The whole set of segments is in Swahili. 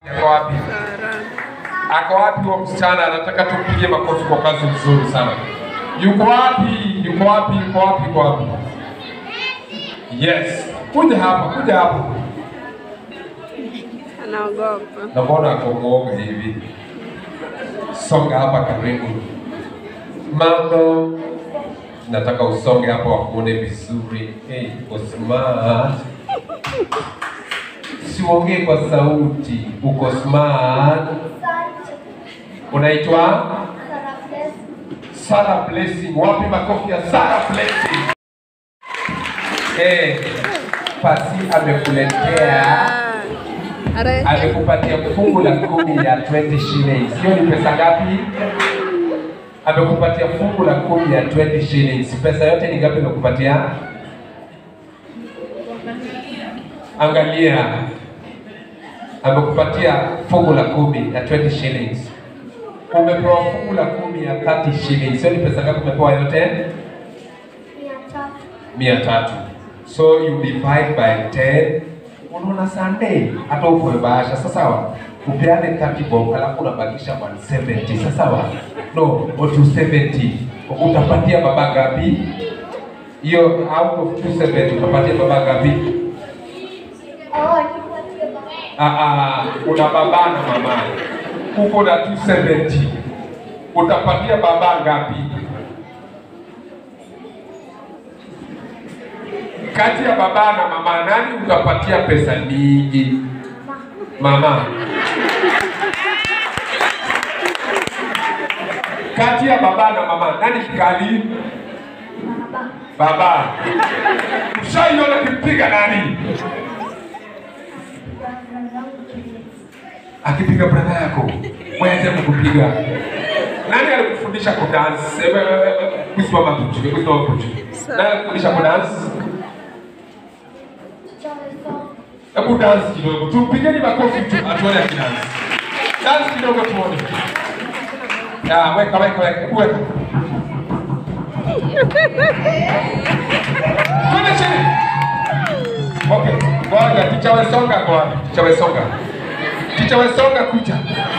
Ako wapi? Ako wapi huo msichana? Anataka tumpige makofi kwa kazi nzuri sana. Yuko wapi? Yuko wapi? Yuko wapi? Yuko wapi? Yes, kuja hapa, kuja hapa. Anaogopa. Na mbona ako mwoga hivi? Songa hapa karibu. Mambo, nataka usonge hapa wakuone vizuri. Hey, uko smart. Siongee kwa sauti, uko smart. Unaitwa Sarah Blessing. Wapi makofi ya Sarah Blessing? Eh, Pasi amekuletea Are- amekupatia fungu la kumi ya 20 shillings. Hiyo ni pesa ngapi? Amekupatia fungu la kumi ya 20 shillings. Pesa yote ni ngapi amekupatia? Angalia, amekupatia fungu la kumi ya 20 shillings. Umepewa fungu la kumi ya 30 shillings. Hiyo ni pesa ngapi umepewa yote? mia tatu. So you divide by 10. Unaona Sunday hata uko bahasha sasa sawa. Upeane 30 bob alafu unabakisha 170 sasa sawa. No, or 270. Utapatia baba ngapi? Hiyo out of 270 utapatia baba ngapi? Ah ah, una baba na mama. Uko na 270. Utapatia baba ngapi? kati ya baba na mama nani utapatia pesa nyingi? Mama. Kati ya baba na mama nani kikali? Baba. Ushaiona kimpiga nani? Akipiga brother yako, mweze kukupiga. Nani alikufundisha kudance? Ebe, ebe, ebe, Kusimama kuchu, kusimama kuchu. Nani alikufundisha kudance? Hebu dance kidogo, tumpigeni makofi tu atuone akidance. Dance kidogo tuone. Ya, weka weka weka, hebu weka. Twende chini. Okay, ngoja ticha Wesonga kwa wapi? Ticha Wesonga. Ticha Wesonga kuja.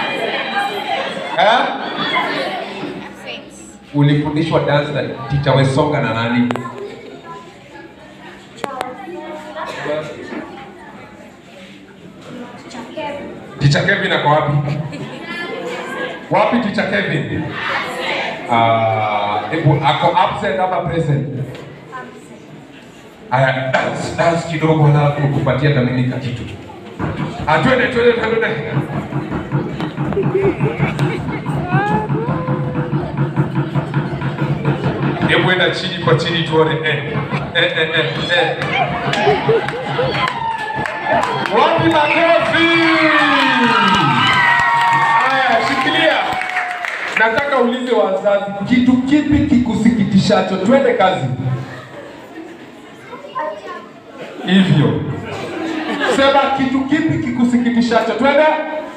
Eh? Ulifundishwa dance na ticha Wesonga na nani? Ticha Kevin ako wapi? Wapi Ticha Kevin? Ah, hebu ako absent ama present? Aya, dance dance kidogo halafu kupatia Dominica kitu. Ah, twende twende twende. Hebu enda chini kwa chini tuone. Eh, eh, eh, eh, eh. Wapi makofi? Haya, shikilia. Nataka ulize wazazi, kitu kipi kikusikitishacho? Twende kazi. Hivyo sema, kitu kipi kikusikitishacho? Twende.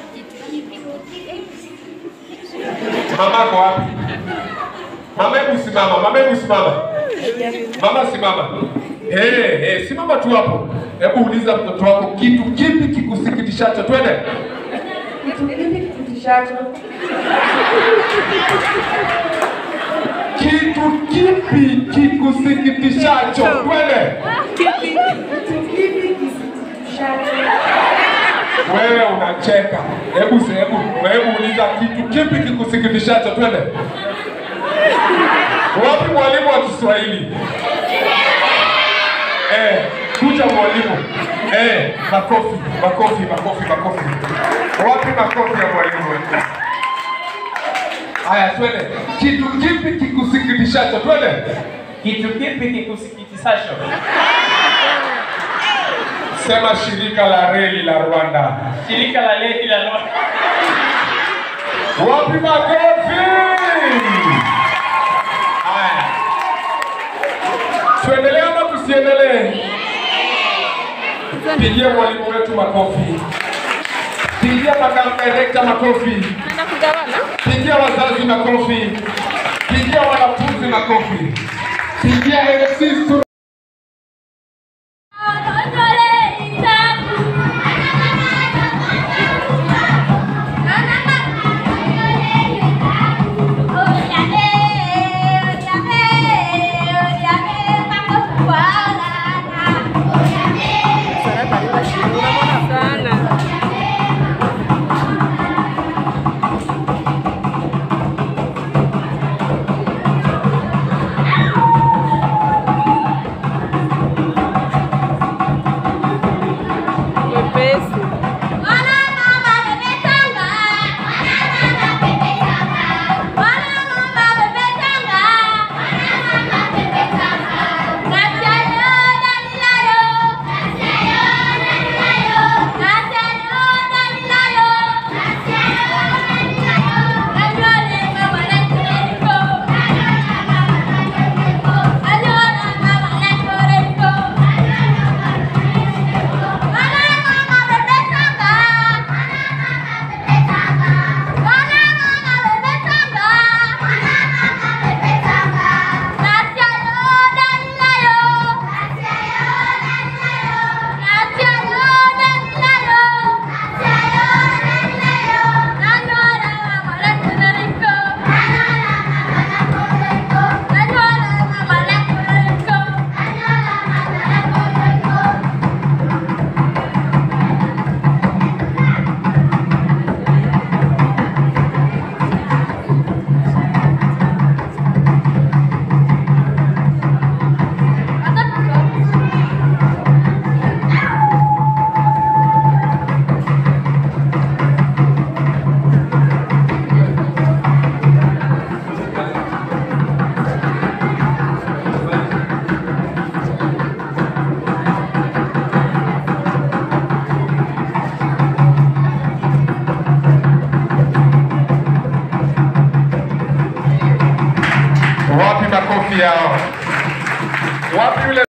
Mamako wapi? Mama, hebu simama. Mama, hebu simama. Mama, simama. Eh, eh, simama tu hapo. Hebu uliza mtoto wako kitu kipi kikusikitishacho. Twende. Kitu kipi kikusikitishacho? Twende. Wewe unacheka. Hebu se- hebu hebu uliza kitu kipi kikusikitishacho. Twende. Wapi mwalimu wa Kiswahili? Eh, kuja mwalimu. Eh, makofi, makofi, makofi, makofi. Wapi makofi ya mwalimu? Haya, twende. Kitu kipi kikusikitishacho? Twende. Kitu kipi kikusikitishacho? Sema shirika la reli la Rwanda. Shirika la leti la Rwanda. Wapi makofi? Haya. Tuendelee ama tusiendelee? Pigia mwalimu wetu makofi. Pigia makamu director makofi. Anaenda kugawana? Pigia wazazi makofi. Pigia wanafunzi makofi. Pigia MC Sura. makofi yao. Wapi yule